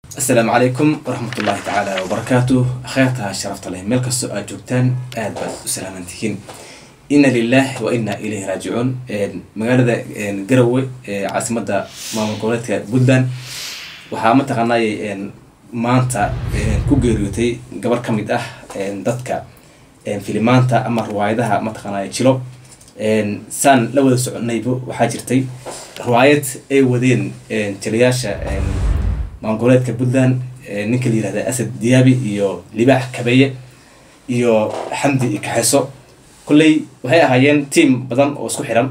asalaamu calaykum waraxmat ullaahi tacaala wabarakaatu kheyrta sharafta leh meel kastoo aad joogtaan aad baad u salaamantihiin inna lilah wa inna ilayhi raajicuun magaalada garowe caasimada maamul goboleedka puntland waxaa mataqaanay maanta ku geeriyootay gabar ka mid ah dadka filimaanta ama riwaayadaha mataqaanay jilo saan la wada soconayba waxaa jirtay riwaayad ay wadeen jilayaasha maamul goboleedka puntland ninka la yihahda asad diyaabi iyo libaax kabeeye iyo xamdi iyo kaxeso kolley waxay ahaayeen team badan oo isku xiran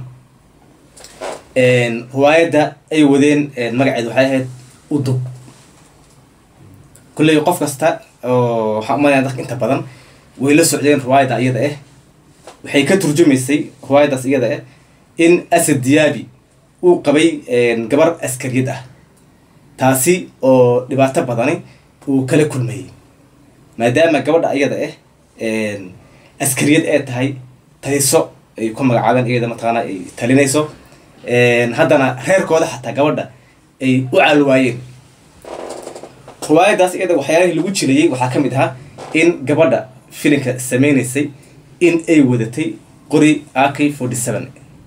riwaayadda ay wadeen magaceed waxay ahayd udub kolley qof kasta oo waxaan umalaya dadka inta badan way la socdeen riwaayadda iyada ah waxay ka turjumaysay riwaayaddaas iyada ah in asad diyaabi uu qabay gabar askariyad ah taasi oo dhibaato badani uu kala kulmayay maadaama gabadha iyada ah askariyad ee tahay taliso ay ku magacaabeen iyada mataqaana ay talinayso haddana reerkooda xataa gabadha ay u caalwaayeen riwaayaddaas iyada waxyaalihii lagu jilayay waxaa ka mid ahaa in gabadha filinka sameynaysay in ay wadatay qori ak forty seven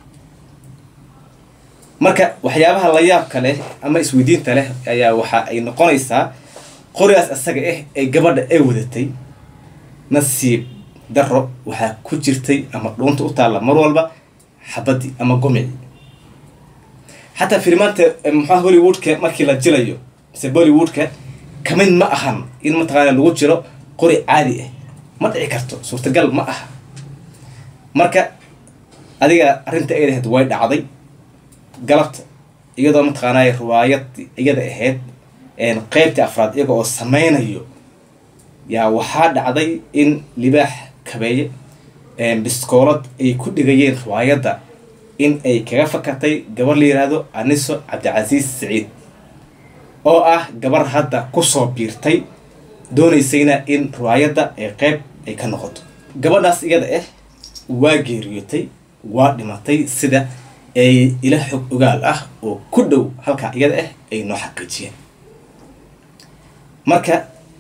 marka waxyaabaha la yaabka leh ama isweydiinta leh ayaa waxa ay noqonaysaa qorigaas isaga ah ee gabadha ay wadatay nasiib daro waxaa ku jirtay ama dhuunta u taalla mar walba xabadii ama gomici xataa filimaanta maxaa hollywoodka markii la jilayo mise bollywoodka kamid ma ahan in mataqaana lagu jiro qori caadi ah ma dhici karto suurtagal ma aha marka adiga arrinta ay lahayd way dhacday galabta iyadoo mataqaanay riwaayad iyada ahayd qeybtii afraad iyaga oo sameynayo yaa waxaa dhacday in libaax kabeeye biskoolad ay ku dhigayeen riwaayadda in ay kaga fakatay gabar la yiraahdo aniso cabdicasiis saciid oo ah gabar hadda kusoo biirtay doonaysayna in riwaayadda ay qeyb ay ka noqoto gabadhaas iyada ah waa geeriyootay waa dhimatay sida ay ila xog ogaal ah oo ku dhow halkaa iyada ah ay noo xaqiijiyeen marka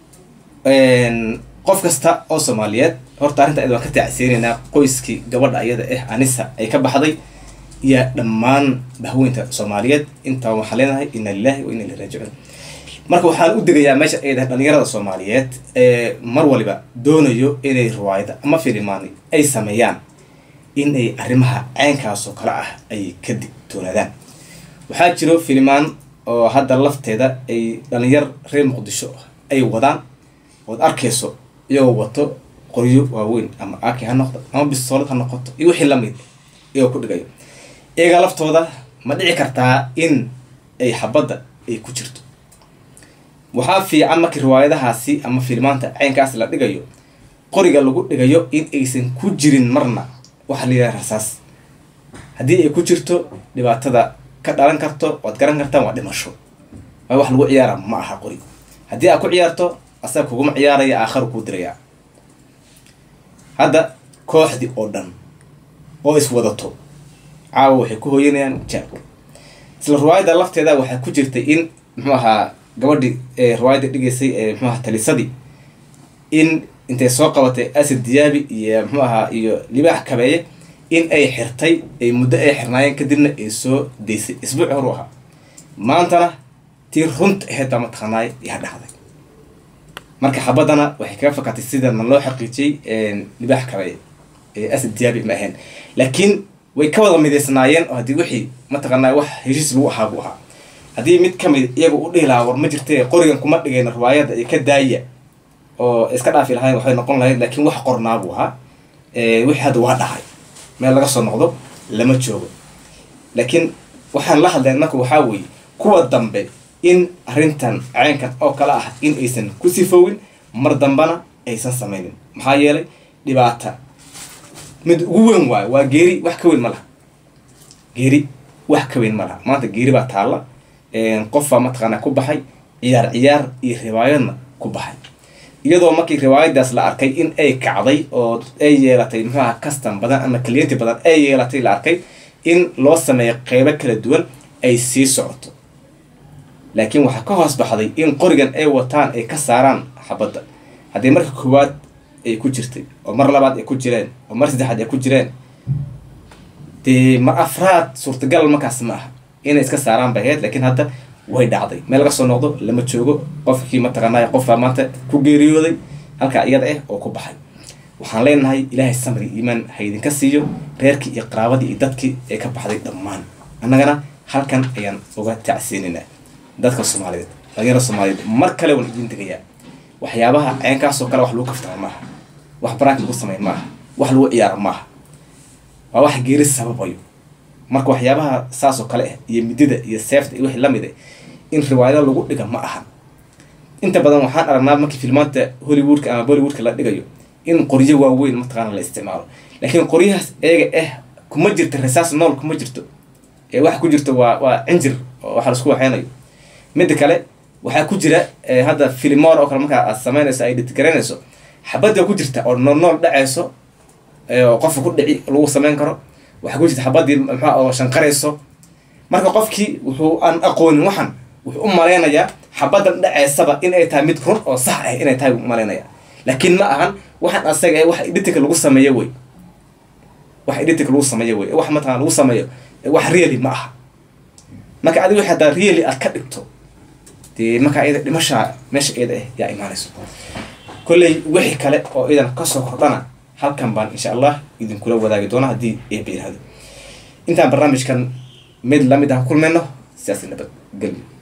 qof kasta oo soomaaliyeed horta arrinta iyada waan ka taacsiinaynaa qoyskii gabadha iyada ah anisa ay ka baxday iyo dhammaan bahweynta soomaaliyeed intaa waxaan leenahay inna lilahi wa inna ilahi raajicuun marka waxaan u degayaa meesha ay dahay dhalinyarada soomaaliyeed ee mar waliba doonayo inay riwaayada ama filimaani ay sameeyaan in ay arrimaha caynkaasoo kale ah ay ka digtoonaadaan waxaa jiro filimaan oo hadda lafteeda ay dhalinyar reer muqdisho ay wadaan ood arkayso iyagoo wato qoryo waaweyn ama aki ha noqdo ama bisoolad ha noqoto iyo wixii lamid iyagoo ku dhigayo iyaga laftooda ma dhici kartaa in ay xabadda ay ku jirto waxaa fiican markii riwaayadahaasi ama filimaanta caynkaas la dhigayo qoriga lagu dhigayo in aysan ku jirin marna waxaa la yidhaha rasaas haddii ay ku jirto dhibaatada ka dhalan karto waad garan kartaan waa dhimasho waa wax lagu ciyaara ma aha qori haddii aad ku ciyaarto asaga kuguma ciyaaraya aakharu kuu dirayaa hadda kooxdii oo dhan oo iswadato caawa waxay ku hooyanayaan jaabka isla riwaayadda lafteeda waxaa ku jirtay in muxuu ahaa gabadhii riwaayadda dhigaysay ee muxuu ahaa talisadii in intay soo qabatay asad diyaabi iyo muxuu ahaa iyo libaax kabeeye in ay xirtay ay muddo ay xirnaayeen kadibna ay soo daysay isbuuci horu ahaa maantana tii runta ahayd baa mataqaanaay yaa dhacday marka xabadana waxay kaga fakatay sidana loo xaqiijiyey libaax kabeeye ee asad diyaabi ma ahayn laakiin way ka wada midaysnaayeen oo haddii wixii mataqaanaa wax heshiis lagu ahaa buu ahaa haddii mid kamid iyaga u dhihi lahaa war ma jirte qorigan kuma dhigayna riwaayadda iyo ka daaya oo iska dhaafi lahayn waxay noqon lahayd laakiin wax qornaa buu ahaa wixii hadda waa dhacay meel laga soo noqdo lama joogo laakiin waxaan la hadleen marka waxaa weeye kuwa dambe in arrintan caynkan oo kale ah in aysan ku sifoowin mar dambana aysan sameynin maxaa yeelay dhibaata mid ugu weyn waayo waa geeri wax ka weyn ma laha geeri wax ka weyn ma laha maanta geeri baa taalla qofbaa mataqaanaa ku baxay ciyaar ciyaar iyo riwaayadna ku baxay iyadoo markii riwaayadaas la arkay in ay kacday oo ay yeelatay muxuaha custom badan ama clienti badan ay yeelatay la arkay in loo sameeyo qeybo kala duwan ay sii socoto laakiin waxaa ka hoos baxday in qorigan ay wataan ay ka saaraan xabadda haddii marka koowaad ay ku jirtay oo mar labaad ay ku jireen oo mar saddexaad ay ku jireen dee mar afraad suurtagal markaas ma aha inay iska saaraan bay ahayd laakiin hadda way dhacday meel laga soo noqdo lama joogo qofkii mataqaanay qofbaa maanta ku geeriyooday halkaa iyada ah oo ku baxay waxaan leenahay ilaahay samri iimaan ha idinka siiyo reerkii iyo qaraabadii iyo dadkii ee ka baxday dhammaan annagana halkan ayaan uga tacsiinaynaa dadka soomaaliyeed dhalinyarada soomaaliyeed mar kale waan idiin degayaa waxyaabaha ceenkaasoo kale wax lagu kaftama maaha wax baraak lagu sameyn maaha wax lagu ciyaaro maaha waa wax geeri sababayo marka waxyaabaha saasoo kale ah iyo midida iyo seefta iyo wixii lamid ah in riwaayado lagu dhiga ma aha inta badan waxaan aragnaa markii filmaanta hollywoodka ama bollywoodka la dhigayo in qoryo waaweyn mataqaana la isticmaalo laakiin qoryahaas eega ah kuma jirto rasaas nool kuma jirto ee waxa ku jirto waa waa cinjir oo waxa laisku waxeynayo midda kale waxaa ku jira hadda filimor oo kale markaa aad sameynayso ay dhitgaraynayso xabadda ku jirta oo nool nool dhacayso oo qofka ku dhici lagu sameyn karo waxaa ku jirta xabadii maxaa oo shanqarayso marka qofkii wuxuu aan aqoonin waxan wuxuu u malaynayaa xabaddan dhacaysaba in ay tahay mid run oo sax ah inay tahay malaynaya laakiin ma ahan waxaan asaga eh wax editinka lagu sameeyo wey wax editinka lagu sameeyo wey wax mataqana lagu sameeyo wax really ma aha marka adiga wixii haddaa really aad ka dhigto dee markaa iyada dhimashaa meesha iyada ah yaa imaanayso kolley wixii kale oo idan kasoo kordhana halkan baan insha allah idinkula wadaagi doona haddii eeba yirahdo intaan barnaamijkan mid lamid ah kulmayno sidaas nabad gelyo